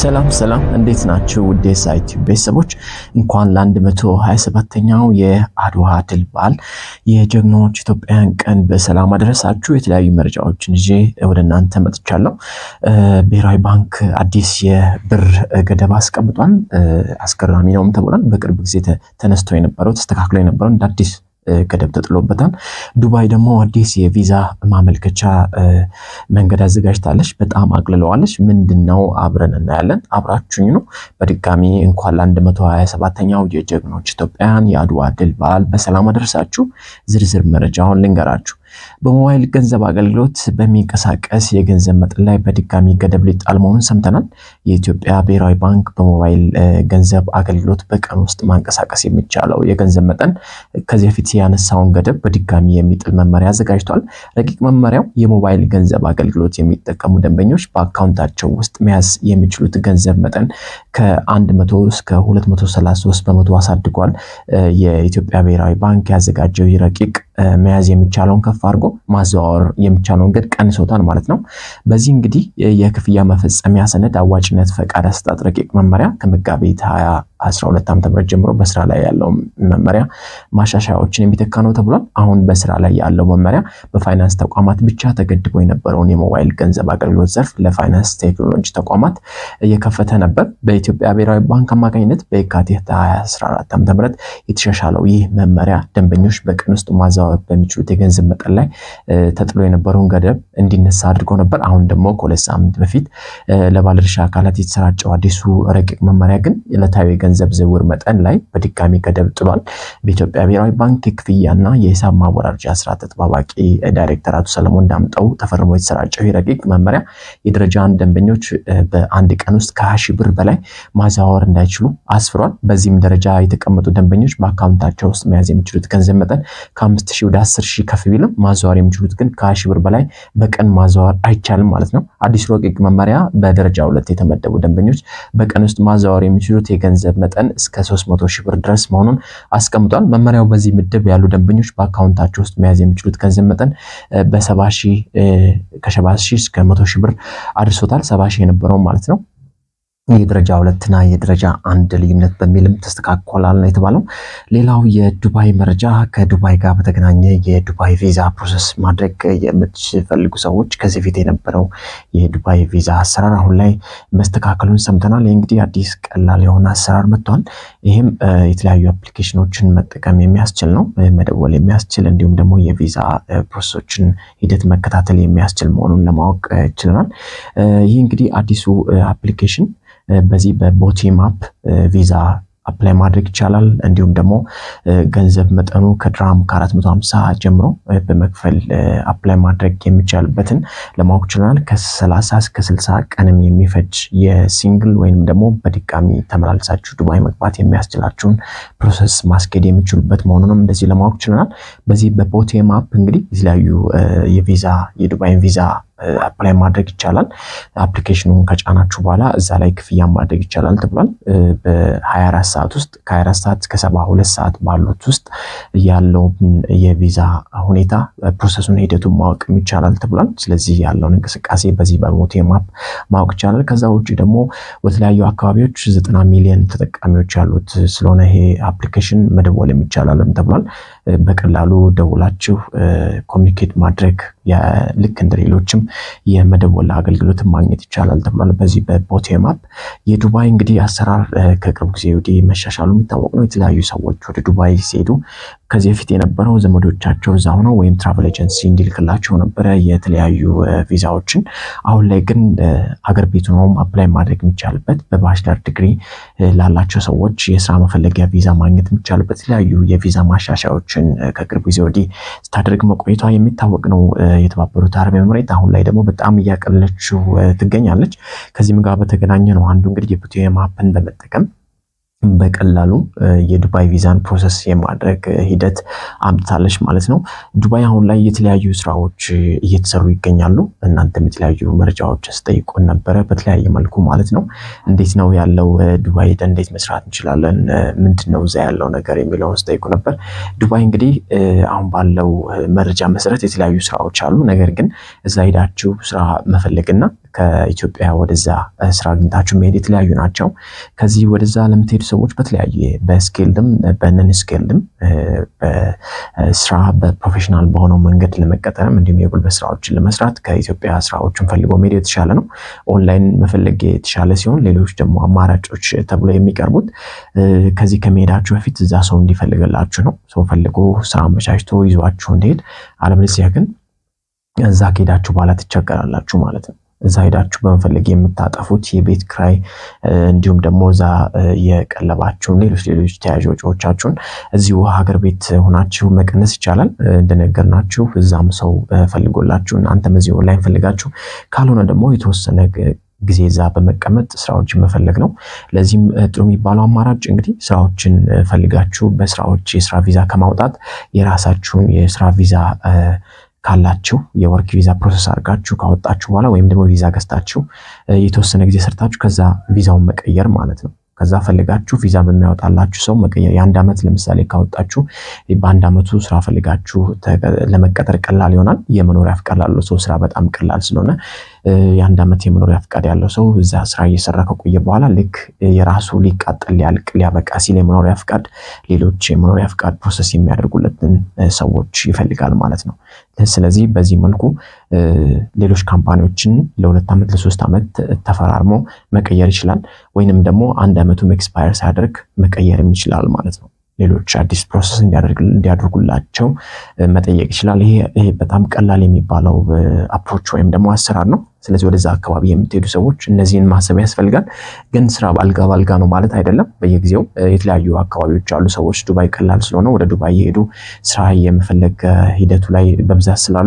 ሰላም ሰላም፣ እንዴት ናችሁ? ውድ ሳይት ቤተሰቦች እንኳን ለ127ኛው የአድዋ ድል በዓል የጀግኖች ኢትዮጵያውያን ቀን በሰላም አደረሳችሁ። የተለያዩ መረጃዎችን ይዤ ወደ እናንተ መጥቻለሁ። ብሔራዊ ባንክ አዲስ የብር ገደብ አስቀምጧል። አስገራሚ ነውም ተብሏል። በቅርብ ጊዜ ተነስቶ የነበረው ተስተካክሎ የነበረው እንደ አዲስ ገደብ ተጥሎበታል። ዱባይ ደግሞ አዲስ የቪዛ ማመልከቻ መንገድ አዘጋጅታለች። በጣም አቅልለዋለች። ምንድን ነው? አብረን እናያለን። አብራችሁኝ ነው። በድጋሚ እንኳን ለ127ኛው የጀግኖች ኢትዮጵያውያን የአድዋ ድል በዓል በሰላም አደረሳችሁ። ዝርዝር መረጃውን ልንገራችሁ። በሞባይል ገንዘብ አገልግሎት በሚንቀሳቀስ የገንዘብ መጠን ላይ በድጋሚ ገደብ ሊጣል መሆኑን ሰምተናል። የኢትዮጵያ ብሔራዊ ባንክ በሞባይል ገንዘብ አገልግሎት በቀን ውስጥ ማንቀሳቀስ የሚቻለው የገንዘብ መጠን ከዚህ በፊት ያነሳውን ገደብ በድጋሚ የሚጥል መመሪያ አዘጋጅቷል። ረቂቅ መመሪያው የሞባይል ገንዘብ አገልግሎት የሚጠቀሙ ደንበኞች በአካውንታቸው ውስጥ መያዝ የሚችሉት ገንዘብ መጠን ከ100 እስከ 233 በመቶ አሳድጓል። የኢትዮጵያ ብሔራዊ ባንክ ያዘጋጀው ይህ ረቂቅ መያዝ የሚቻለውን ከፍ አድርጎ ማዘዋወር የሚቻለውን ገድ ቀንሶታል ማለት ነው። በዚህ እንግዲህ የክፍያ መፈጸሚያ ሰነድ አዋጭነት ፈቃድ አሰጣጥ ረቂቅ መመሪያ ከመጋቢት 2012 ዓ.ም ጀምሮ በስራ ላይ ያለው መመሪያ ማሻሻያዎችን የሚተካ ነው ተብሏል። አሁን በስራ ላይ ያለው መመሪያ በፋይናንስ ተቋማት ብቻ ተገድቦ የነበረውን የሞባይል ገንዘብ አገልግሎት ዘርፍ ለፋይናንስ ቴክኖሎጂ ተቋማት እየከፈተ ነበር። በኢትዮጵያ ብሔራዊ ባንክ አማካኝነት በየካቲት 2014 ዓ.ም የተሻሻለው ይህ መመሪያ ደንበኞች በቀን ውስጥ ማዘዋወር በሚችሉት የገንዘብ መጠን ላይ ተጥሎ የነበረውን ገደብ እንዲነሳ አድርጎ ነበር። አሁን ደግሞ ከሁለት ሳምንት በፊት ለባለድርሻ አካላት የተሰራጨው አዲሱ ረቂቅ መመሪያ ግን ዕለታዊ የገንዘብ ዝውውር መጠን ላይ በድጋሚ ገደብ ጥሏል። በኢትዮጵያ ብሔራዊ ባንክ የክፍያና የሂሳብ ማወራረጃ ስራ ተጠባባቂ ዳይሬክተር አቶ ሰለሞን ዳምጠው ተፈርሞ የተሰራጨው ረቂቅ መመሪያ የደረጃ አንድ ደንበኞች በአንድ ቀን ውስጥ ከሀያ ሺህ ብር በላይ ማዘዋወር እንዳይችሉ አስፍሯል። በዚህም ደረጃ የተቀመጡ ደንበኞች በአካውንታቸው ውስጥ መያዝ የሚችሉት ገንዘብ መጠን ከአምስት ሺህ ወደ አስር ሺህ ከፍ ቢልም ማዘዋወር የሚችሉት ግን ከሀያ ሺህ ብር በላይ በቀን ማዘዋወር አይቻልም ማለት ነው። አዲሱ ረቂቅ መመሪያ በደረጃ ሁለት የተመደቡ ደንበኞች በቀን ውስጥ ማዘዋወር የሚችሉት የገንዘብ መጠን እስከ 300 ሺህ ብር ድረስ መሆኑን አስቀምጧል። መመሪያው በዚህ ምድብ ያሉ ደንበኞች በአካውንታቸው ውስጥ መያዝ የሚችሉት ገንዘብ መጠን በሰባ ሺህ ከሰባ ሺህ እስከ መቶ ሺህ ብር አድርሶታል። ሰባ ሺህ የነበረው ማለት ነው። የደረጃ ሁለትና የደረጃ አንድ ልዩነት በሚልም ተስተካክሏል ነው የተባለው። ሌላው የዱባይ መረጃ ከዱባይ ጋር በተገናኘ የዱባይ ቪዛ ፕሮሰስ ማድረግ የምትፈልጉ ሰዎች ከዚህ በፊት የነበረው የዱባይ ቪዛ አሰራር አሁን ላይ መስተካከሉን ሰምተናል። ይህ እንግዲህ አዲስ ቀላል የሆነ አሰራር መጥቷል። ይህም የተለያዩ አፕሊኬሽኖችን መጠቀም የሚያስችል ነው፣ መደወል የሚያስችል እንዲሁም ደግሞ የቪዛ ፕሮሰሶችን ሂደት መከታተል የሚያስችል መሆኑን ለማወቅ ችለናል። ይህ እንግዲህ አዲሱ አፕሊኬሽን በዚህ በቦቲም አፕ ቪዛ አፕላይ ማድረግ ይቻላል። እንዲሁም ደግሞ ገንዘብ መጠኑ ከድራም ከ450 ጀምሮ በመክፈል አፕላይ ማድረግ የሚቻልበትን ለማወቅ ችለናል። ከ30 እስከ 60 ቀንም የሚፈጅ የሲንግል ወይም ደግሞ በድጋሚ ተመላልሳችሁ ዱባይ መግባት የሚያስችላችሁን ፕሮሰስ ማስኬድ የሚችሉበት መሆኑንም እንደዚህ ለማወቅ ችለናል። በዚህ በቦቴም አፕ እንግዲህ የተለያዩ የቪዛ የዱባይን ቪዛ አፕላይ ማድረግ ይቻላል። አፕሊኬሽኑን ከጫናችሁ በኋላ እዛ ላይ ክፍያ ማድረግ ይቻላል ተብሏል። በ24 ሰዓት ውስጥ ከ24 ሰዓት እስከ 72 ሰዓት ባሉት ውስጥ ያለውን የቪዛ ሁኔታ ፕሮሰሱን ሂደቱን ማወቅ ይቻላል ተብሏል። ስለዚህ ያለውን እንቅስቃሴ በዚህ በቦቴም አፕ ማወቅ ይቻላል። ከዛ ውጭ ደግሞ በተለያዩ አካባቢዎች ዘጠና ሚሊዮን ተጠቃሚዎች ያሉት ስለሆነ ይሄ አፕሊኬሽን መደወል የሚቻላልም ተብሏል። በቀላሉ ደውላችሁ ኮሚኒኬት ማድረግ ልክ እንደ ሌሎችም የመደወል አገልግሎትን ማግኘት ይቻላል ተብሏል። በዚህ በቦቴም አፕ የዱባይ እንግዲህ አሰራር ከቅርብ ጊዜ ወዲህ መሻሻሉ የሚታወቅ ነው። የተለያዩ ሰዎች ወደ ዱባይ ሲሄዱ ከዚህ በፊት የነበረው ዘመዶቻቸው እዛ ሆነው ወይም ትራቨል ኤጀንሲ እንዲልክላቸው ነበረ የተለያዩ ቪዛዎችን። አሁን ላይ ግን አገር ቤት ሆነውም አፕላይ ማድረግ የሚቻልበት በባችለር ዲግሪ ላላቸው ሰዎች የስራ መፈለጊያ ቪዛ ማግኘት የሚቻልበት የተለያዩ የቪዛ ማሻሻያዎችን ከቅርብ ጊዜ ወዲህ ስታደርግ መቆየቷ የሚታወቅ ነው። የተባበሩት አረብ ኤምሬት አሁን ላይ ደግሞ በጣም እያቀለለችው ትገኛለች። ከዚህም ጋር በተገናኘ ነው አንዱ እንግዲህ የቦቴም አፕን በመጠቀም በቀላሉ የዱባይ ቪዛን ፕሮሰስ የማድረግ ሂደት አምጥታለች ማለት ነው። ዱባይ አሁን ላይ የተለያዩ ስራዎች እየተሰሩ ይገኛሉ። እናንተም የተለያዩ መረጃዎች ስጠይቁን ነበረ በተለያየ መልኩ ማለት ነው። እንዴት ነው ያለው ዱባይ ሄደን እንዴት መስራት እንችላለን? ምንድን ነው እዛ ያለው ነገር የሚለውን ስጠይቁ ነበር። ዱባይ እንግዲህ አሁን ባለው መረጃ መሰረት የተለያዩ ስራዎች አሉ። ነገር ግን እዛ ሄዳችሁ ስራ መፈለግና ከኢትዮጵያ ወደዛ ስራ አግኝታችሁ መሄድ የተለያዩ ናቸው። ከዚህ ወደዛ ለምትሄዱ ሰዎች በተለያየ በስኬልድም በነን ስኬልድም በስራ በፕሮፌሽናል በሆነው መንገድ ለመቀጠርም እንዲሁም የጉልበት ስራዎችን ለመስራት ከኢትዮጵያ ስራዎችን ፈልጎ መሄድ የተሻለ ነው። ኦንላይን መፈለግ የተሻለ ሲሆን፣ ሌሎች ደግሞ አማራጮች ተብሎ የሚቀርቡት ከዚህ ከመሄዳችሁ በፊት እዛ ሰው እንዲፈልግላችሁ ነው። ሰው ፈልጎ ስራ አመቻችቶ ይዟችሁ እንዲሄድ፣ አለበለዚያ ግን እዛ ከሄዳችሁ በኋላ ትቸገራላችሁ ማለት ነው። እዛ ሄዳችሁ በመፈለግ የምታጠፉት የቤት ክራይ እንዲሁም ደግሞ እዛ የቀለባችሁን ሌሎች ሌሎች ተያዥ ወጪዎቻችሁን እዚሁ ሀገር ቤት ሆናችሁ መቀነስ ይቻላል። እንደነገርናችሁ እዛም ሰው ፈልጎላችሁ እናንተም እዚህ ኦንላይን ፈልጋችሁ ካልሆነ ደግሞ የተወሰነ ጊዜ እዛ በመቀመጥ ስራዎችን መፈለግ ነው። ለዚህም ጥሩ የሚባለው አማራጭ እንግዲህ ስራዎችን ፈልጋችሁ በስራዎች የስራ ቪዛ ከማውጣት የራሳችሁን የስራ ቪዛ ካላችሁ የወርክ ቪዛ ፕሮሰስ አድርጋችሁ ካወጣችሁ በኋላ ወይም ደግሞ ቪዛ ገዝታችሁ የተወሰነ ጊዜ ሰርታችሁ ከዛ ቪዛውን መቀየር ማለት ነው። ከዛ ፈልጋችሁ ቪዛ በሚያወጣላችሁ ሰው መቀየር። የአንድ ዓመት ለምሳሌ ካወጣችሁ በአንድ ዓመቱ ስራ ፈልጋችሁ ለመቀጠር ቀላል ይሆናል። የመኖሪያ ፍቃድ ላለው ሰው ስራ በጣም ቀላል ስለሆነ የአንድ ዓመት የመኖሪያ ፍቃድ ያለው ሰው እዛ ስራ እየሰራ ከቆየ በኋላ ልክ የራሱ ሊቃጠል ሊያልቅ ሊያበቃ ሲል የመኖሪያ ፍቃድ ሌሎች የመኖሪያ ፍቃድ ፕሮሰስ የሚያደርጉለትን ሰዎች ይፈልጋል ማለት ነው። ስለዚህ በዚህ መልኩ ሌሎች ካምፓኒዎችን ለሁለት ዓመት ለሶስት ዓመት ተፈራርሞ መቀየር ይችላል። ወይንም ደግሞ አንድ ዓመቱም ኤክስፓየር ሳያደርግ መቀየርም ይችላል ማለት ነው። ሌሎች አዲስ ፕሮሰስ እንዲያደርጉላቸው መጠየቅ ይችላል። ይሄ በጣም ቀላል የሚባለው አፕሮች ወይም ደግሞ አሰራር ነው። ስለዚህ ወደዛ አካባቢ የምትሄዱ ሰዎች እነዚህን ማሰብ ያስፈልጋል። ግን ስራ በአልጋ በአልጋ ነው ማለት አይደለም። በየጊዜው የተለያዩ አካባቢዎች አሉ። ሰዎች ዱባይ ቀላል ስለሆነ ወደ ዱባይ የሄዱ ስራ የመፈለግ ሂደቱ ላይ በብዛት ስላሉ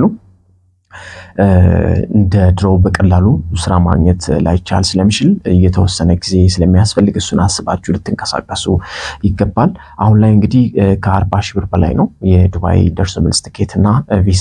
እንደ ድሮው በቀላሉ ስራ ማግኘት ላይቻል ስለሚችል የተወሰነ ጊዜ ስለሚያስፈልግ እሱን አስባችሁ ልትንቀሳቀሱ ይገባል። አሁን ላይ እንግዲህ ከአርባ ሺህ ብር በላይ ነው የዱባይ ደርሶ መልስ ትኬት እና ቪዛ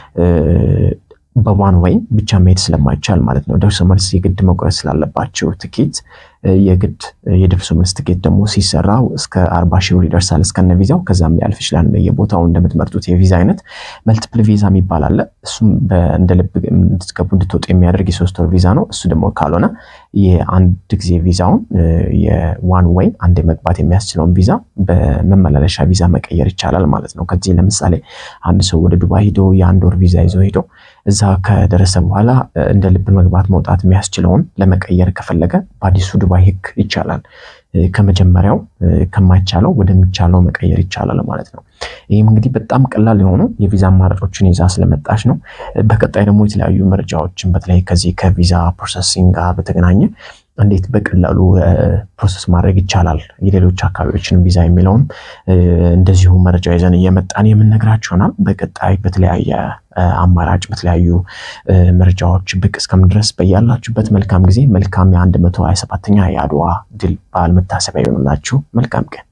በዋን ወይ ብቻ መሄድ ስለማይቻል ማለት ነው። ደርሶ መልስ የግድ መቁረጥ ስላለባቸው ትኬት የግድ የደርሶ መልስ ትኬት ደግሞ ሲሰራ እስከ አርባ ሺህ ብር ይደርሳል እስከነ ቪዛው። ከዛም ሊያልፍ ይችላል የቦታው እንደምትመርጡት የቪዛ አይነት። መልቲፕል ቪዛ የሚባል አለ። እሱም እንደ ልብ እንድትገቡ እንድትወጡ የሚያደርግ የሶስት ወር ቪዛ ነው። እሱ ደግሞ ካልሆነ የአንድ ጊዜ ቪዛውን የዋን ወይ አንድ መግባት የሚያስችለውን ቪዛ በመመላለሻ ቪዛ መቀየር ይቻላል ማለት ነው። ከዚህ ለምሳሌ አንድ ሰው ወደ ዱባይ ሂዶ የአንድ ወር ቪዛ ይዞ ሂዶ እዛ ከደረሰ በኋላ እንደ ልብ መግባት መውጣት የሚያስችለውን ለመቀየር ከፈለገ በአዲሱ ዱባይ ሕግ ይቻላል። ከመጀመሪያው ከማይቻለው ወደሚቻለው መቀየር ይቻላል ማለት ነው። ይህም እንግዲህ በጣም ቀላል የሆኑ የቪዛ አማራጮችን ይዛ ስለመጣች ነው። በቀጣይ ደግሞ የተለያዩ መረጃዎችን በተለይ ከዚህ ከቪዛ ፕሮሰሲንግ ጋር በተገናኘ እንዴት በቀላሉ ፕሮሰስ ማድረግ ይቻላል የሌሎች አካባቢዎችን ቪዛ የሚለውን እንደዚሁ መረጃ ይዘን እየመጣን የምንነግራችሁ ይሆናል። በቀጣይ በተለያየ አማራጭ በተለያዩ መረጃዎች ብቅ እስከምድረስ በያላችሁበት መልካም ጊዜ መልካም የአንድ መቶ ሀያ ሰባተኛ የአድዋ ድል በዓል መታሰቢያ ይሆንላችሁ። መልካም ቀን